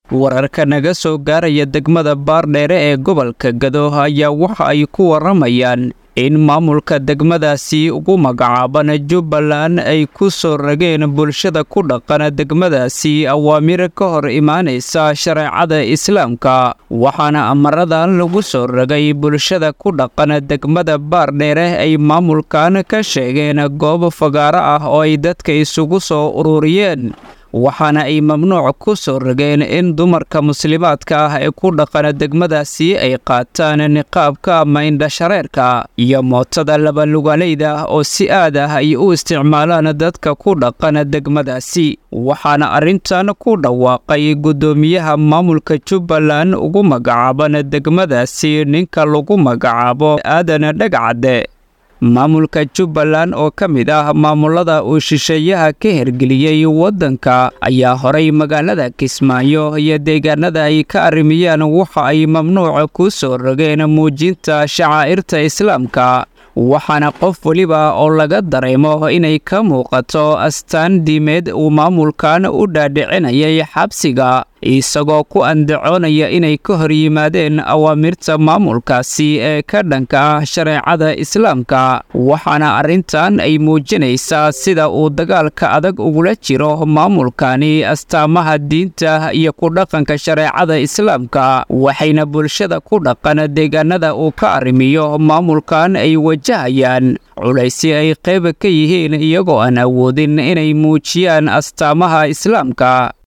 wararka naga soo gaaraya degmada baardheere ee gobolka gado ayaa waxa ay ku warramayaan in maamulka degmadaasi ugu magacaaban jubbaland ay ku soo rageen bulshada ku dhaqan degmadaasi awaamir ka hor imaanaysa shareecada islaamka waxaana amaradan lagu soo ragay bulshada ku dhaqan degmada baardheere ay maamulkan ka sheegeen goob fagaaro ah oo ay dadka isugu soo ururiyeen waxaana ay mamnuuc ku soo rageen in dumarka muslimaadka ah ee ku dhaqan degmadaasi ay qaataan niqaabka ama indhashareerka iyo mootada labalugaaleyda oo si aad ah ay u isticmaalaan dadka ku dhaqan degmadaasi waxaana arrintan ku dhawaaqay guddoomiyaha maamulka jubbaland ugu magacaaban degmadaasi ninka lagu magacaabo aadan dhagcadde maamulka jubbaland oo ka mid ah maamulada uu shisheeyaha ka hergeliyey waddanka ayaa horay magaalada kismaayo iyo deegaanada ay ka arrimiyaan waxa ay mamnuuca ku soo rogeen muujinta shacaa'irta islaamka waxaana qof weliba oo laga dareemo inay ka muuqato astaan diimeed uu maamulkan u dhaadhicinayay xabsiga isagoo ku andacoonaya inay ka hor yimaadeen awaamirta maamulkaasi ee ka dhanka ah shareecada islaamka waxaana arrintan ay muujinaysaa sida uu dagaalka adag ugula jiro maamulkani astaamaha diinta iyo ku dhaqanka shareecada islaamka waxayna bulshada ku dhaqan deegaanada uu ka arrimiyo maamulkan ay wajahayaan culaysi ay qayb ka yihiin iyagoo aan awoodin inay muujiyaan astaamaha islaamka